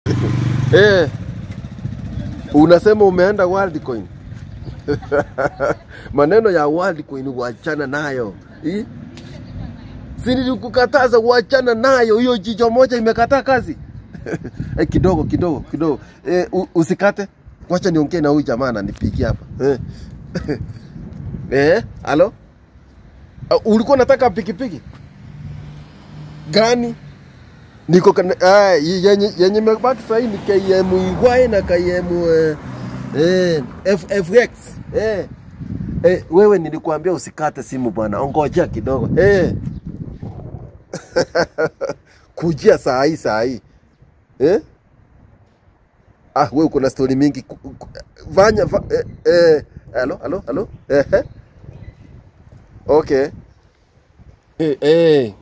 Eh, unasema umeenda Worldcoin. Maneno ya Worldcoin wachana nayo. Eh? Si nilikukataza wachana nayo, hiyo jicho moja imekataa kazi. eh, kidogo kidogo kidogo. Eh, u- usikate. Wacha niongee na huyu jamaa ananipigia hapa. Eh. eh, halo? Uh, ulikuwa unataka pikipiki gani? Niko kana, ah, yenye yenye imebaki sasa ni KM Igwae na KM eh, eh, FFX. Eh. Eh, wewe nilikuambia usikate simu bwana, ongojea kidogo. Eh. Kujia saa hii saa hii. Eh? Ah, wewe uko na story mingi. Ku- ku- Fanya fa, eh, eh, halo, halo, halo. Eh, eh. Okay. Eh, eh.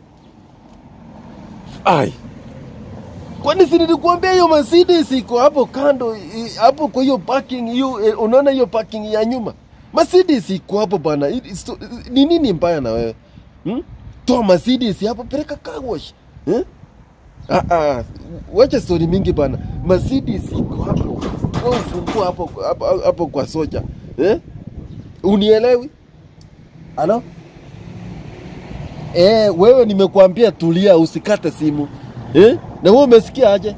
Ai. Kwani si nilikuambia hiyo Mercedes iko hapo kando i- hapo kwa hiyo parking hiyo eh, unaona hiyo parking ya nyuma? Mercedes iko hapo bana. It- it's- Ni nini mbaya na wewe? Hmm? Toa Mercedes hapo peleka car wash. Eh? Ah ah, wacha story mingi bana. Mercedes iko hapo. Wewe ufungua hapo hapo, hapo kwa soja. Eh? Unielewi? Halo? Eh, wewe nimekuambia tulia usikate simu. Eh? Na wewe umesikia aje?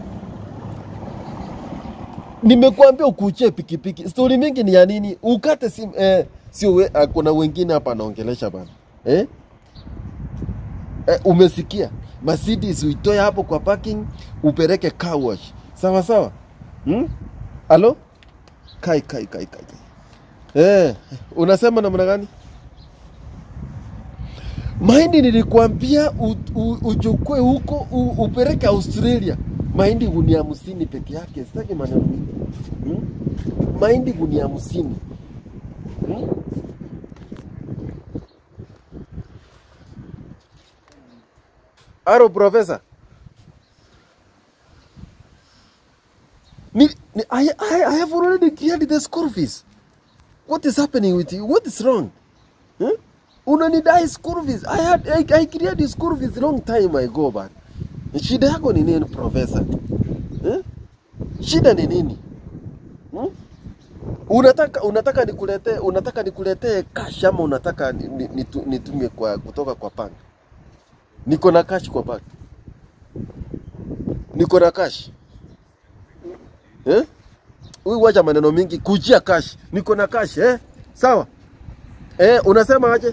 Nimekuambia ukuchie pikipiki. Stori mingi ni ya nini? Ukate simu eh, sio we, ah, kuna wengine hapa anaongelesha bana. Eh? Eh, umesikia? Mercedes uitoe hapo kwa parking upeleke car wash. Sawa sawa? Hmm? Halo? Kai kai kai kai. Eh, unasema namna gani? Mahindi nilikwambia u- u- uchukue huko u- upeleke Australia. Mahindi gunia hamsini peke yake, sitaki maneno mingi. Hmm? Mahindi gunia hamsini. Hmm? Aro profesa. Ni, ni, I, I, I have already cleared the school fees. What is happening with you? What is wrong? Huh? Unanidai school fees. I had I, I cleared the school fees long time ago bana. Shida yako ni nini profesa? Eh? Shida ni nini? Hmm? Unataka unataka nikuletee unataka nikuletee cash ama unataka ni- ni- nitu- nitumie kwa kutoka kwa bank? Niko na cash kwa bank. Niko na cash. Eh? Huyu wacha maneno mingi, kujia cash. Niko na cash eh? Sawa? Eh, unasema aje?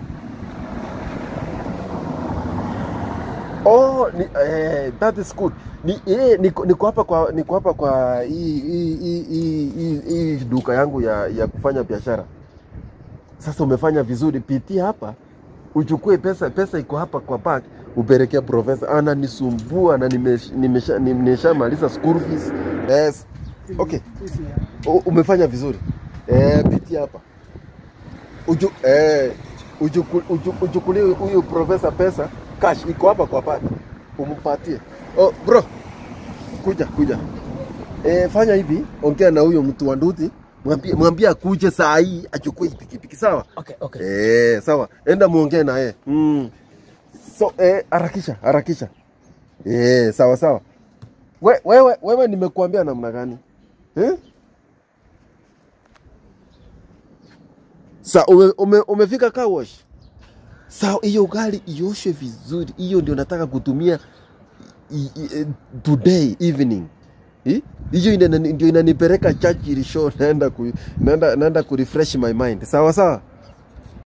Oh, ni, eh, that is good. Ni, eh, niko, niko hapa kwa niko hapa kwa hii hii hii hii- hii hii duka yangu ya, ya kufanya biashara. Sasa umefanya vizuri, pitia hapa uchukue pesa, pesa iko hapa kwa bank, upelekea profesa. Ananisumbua na nimesha nimesha nimeshamaliza school fees. Yes. Okay. U- Umefanya vizuri. Eh, pitia hapa. Uju, eh, ujuku, uju, uchukulie huyu profesa pesa cash iko hapa kwa bank, umpatie. Oh, bro, kuja kuja. Eh, fanya hivi, ongea na huyo mtu wa nduthi, mwambie mwambie akuje saa hii achukue hii pikipiki, sawa? Okay, okay. Eh, sawa. Enda muongee na yeye. Mm. So, eh, harakisha, harakisha. Eh, sawa sawa. We, wewe wewe nimekuambia namna gani? Eh? Sa ume, ume, umefika car wash. Sa hiyo gari ioshe vizuri. Hiyo ndio nataka kutumia i, i, eh, today evening. Eh? Hiyo ina- ndio inanipeleka church ili show naenda ku, naenda naenda ku refresh my mind. Sawa sawa.